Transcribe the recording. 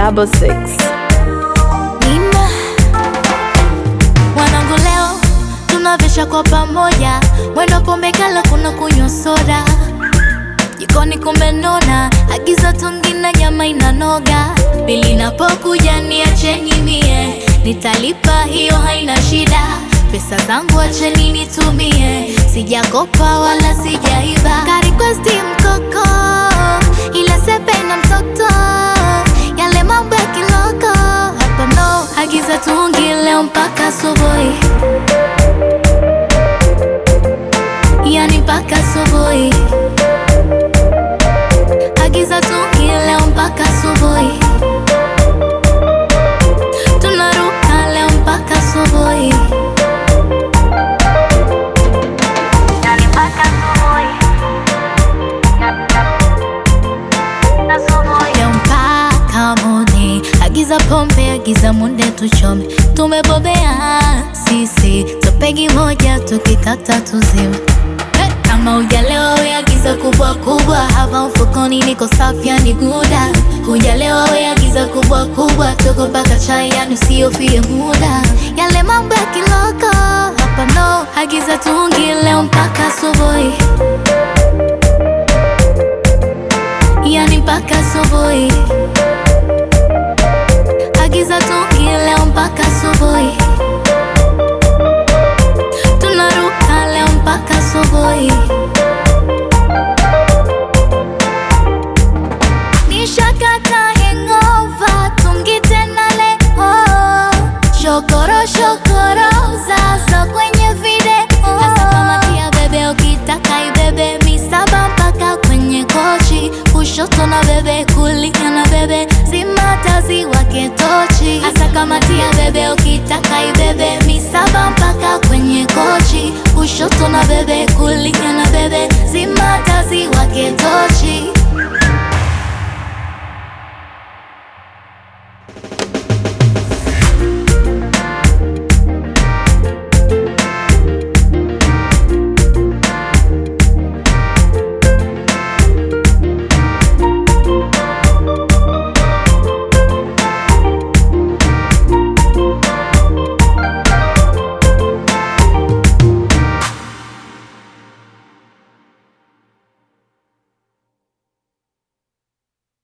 double six. Nina wanangu, leo tunavesha kwa pamoja, mwendo pombe kala, kuna kunywa soda, jikoni kumenona, agiza tungi na nyama inanoga, bili napokuja niacheni mie, nitalipa hiyo haina shida, pesa zangu acheni nitumie, sijakopa wala sijaiba, karequesti mkoko, ila sepe na mtoto, yale mambo ya kiloko hapa no, agiza tungi leo mpaka asubuhi, yani mpaka asubuhi, agiza tungi leo mpaka asubuhi, tunaruka leo mpaka asubuhi, yani mpaka asubuhi, leo mpaka mone, agiza pombe, agiza munde tuchome, tumebobea sisi, tupegi moja tukikata tuzima Eh, kama hujalewa we agiza kubwa kubwa, hapa mfukoni niko safi yani guda. Hujalewa we agiza kubwa kubwa, tuko mpaka chai yani usiofie muda. Yale mambo ya kiloko hapa no, agiza tungi leo mpaka asubuhi, yani mpaka asubuhi. Agiza tungi leo mpaka asubuhi, tunaruka leo mpaka asubuhi. Nishakata hangover, tungi tena leo. Shokoro shokoro zazo kwenye video. Hasa kama pia bebe ukitaka ibebe misaba mpaka kwenye kochi. Kushoto na bebe kulia na bebe zimatazi wake tochi. Hasa kama tia bebe ukitaka ibebe misaba mpaka kwenye kochi. Kushoto na bebe kulia na bebe zimatazi wake tochi.